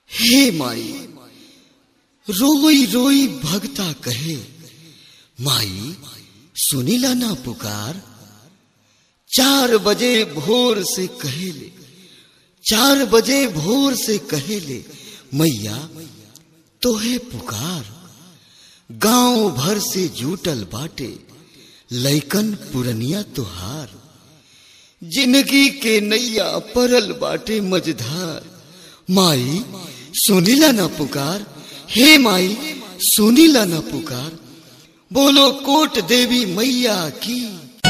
हे माई रोई रोई भगता कहे माई सुनीला ना पुकार चार बजे भोर से कहेले चार बजे भोर से कहेले मैया तोहे पुकार गांव भर से जूटल बाटे लैकन पुरनिया तुहार जिंदगी के नैया परल बाटे मझधार माई सुनीला ना पुकार हे माई सुनीला ना पुकार बोलो कोट देवी मैया की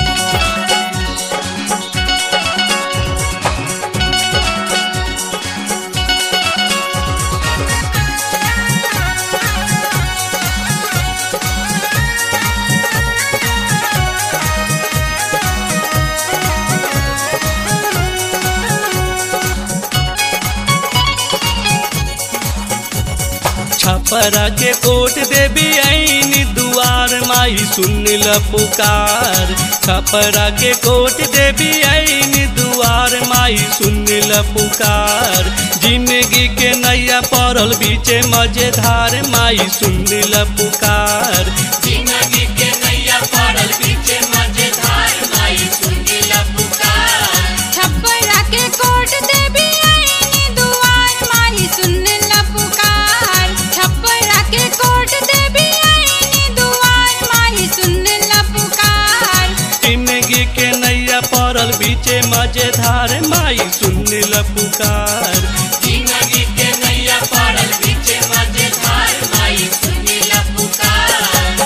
छपरा के कोट देवी आईनी दुआर माई सुन ल पुकार छपरा के कोट देवी आईनी दुआर माई सुन ल पुकार जिंदगी के नैया पड़ल बीचे मजेदार माई सुन ल पुकार जिंदगी के नैया पड़ल बीचे मजेदार माई सुन ल पुकार छप्परा के कोट देवी आईनी दुआर माही सुन ल पुकार छप्परा के कोट देवी आईनी दुआर माही सुन ल पुकार जिंदगी के नैया पड़ल बीचे मजेदार माई सुन ल पुकार जिंदगी के नैया पड़ल बीचे मजेदार माई सुन ल पुकार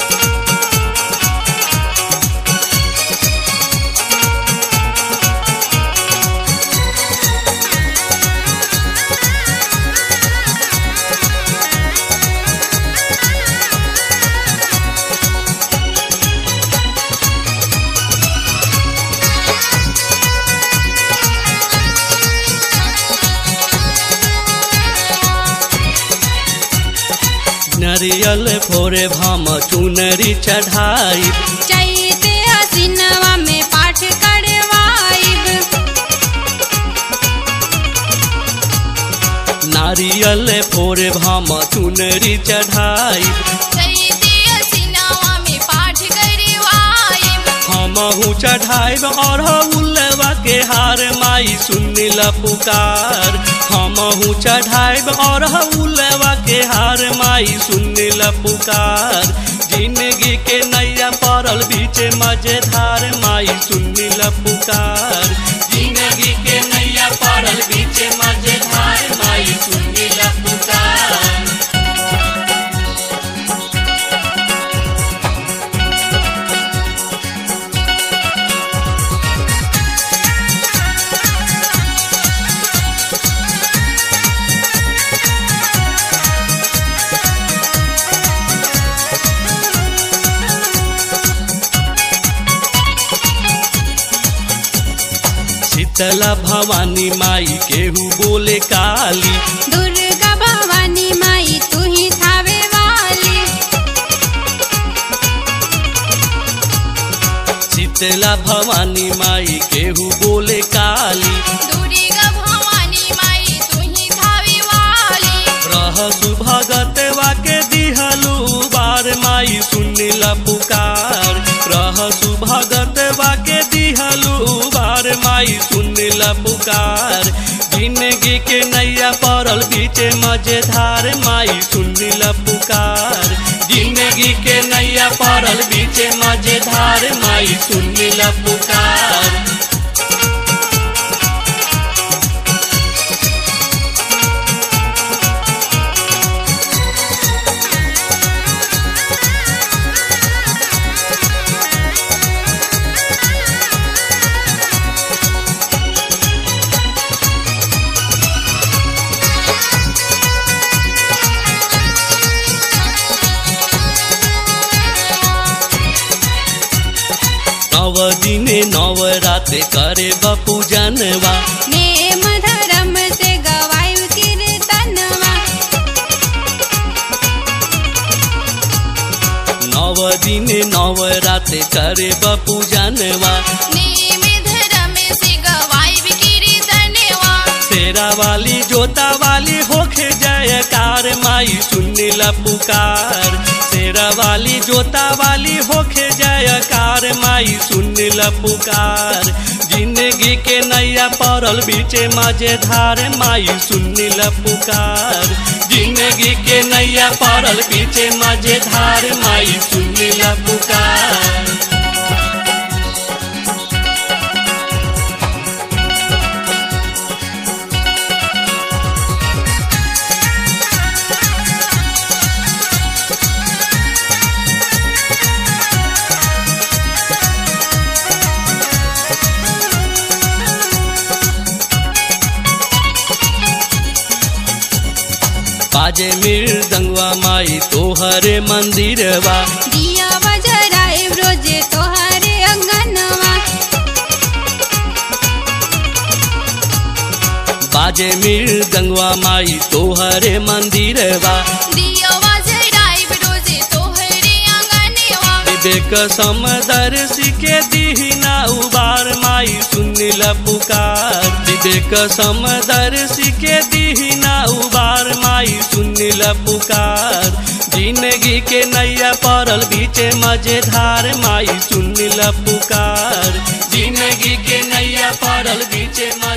नरियल भोरे भाम चुनरी चढ़ाई चैते हसीनवा में पाठ करवाइब नारियल भोरे भाम चुनरी चढ़ाई चैते हसीनवा में पाठ करवाइब हमहू चढ़ाइब और उल्लवा के हार माई सुन ल पुकार हमहू चढ़ाइब और उल्लवा के हार माई सुन ल पुकार जिंदगी के नैया पड़ल बीचे मजेदार माई सुन ल पुकार जिंदगी के नैया पड़ल बीचे मजेदार माई सुन ल पुकार शीतला भवानी माई केहू बोले काली दुर्गा भवानी माई तू ही थावे वाली शीतला भवानी माई केहू बोले काली दुर्गा भवानी माई तू ही थावे वाली रह सुभगतवा के दिहलू बार माई सुन ल पुकार रह सुभगतवा के दिहलू बार माई सुन ल पुकार जिंदगी के नैया पड़ल बीचे मजेदार माई सुन ल पुकार जिंदगी के नैया पड़ल बीचे मजेदार माई सुन ल पुकार नव दिने नव रात करे बपू जनवा नेम धर्म से गवायु कीर्तनवा नव दिने नव रात करे बपू जनवा नेम धर्म से गवायु कीर्तनवा शेर शेरा वाली जोता वाली होखे जयकार माई सुनिला पुकार शेरा वाली जोता वाली होखे जयकार माई सुनिला पुकार जिंदगी के नैया पड़ल बीचे मजेधार माई सुनिला पुकार जिंदगी के नैया पड़ल बीचे मजेधार माई सुनिला पुकार बाजे मृदंगवा माई तोहरे मंदिरवा दिया बजराए रोजे तोहरे अंगनवा बाजे मृदंगवा माई तोहरे मंदिरवा दिया बजराए रोजे तोहरे अंगनवा विवेक समदर्शी के दीहिना उबार माई सुनिल पुकार विवेक समदर्शी के दीहिना उबार माई सुनिल पुकार जिंदगी के नैया पड़ल बीचे मजेधार माई सुनिल पुकार जिंदगी के नैया पड़ल बीचे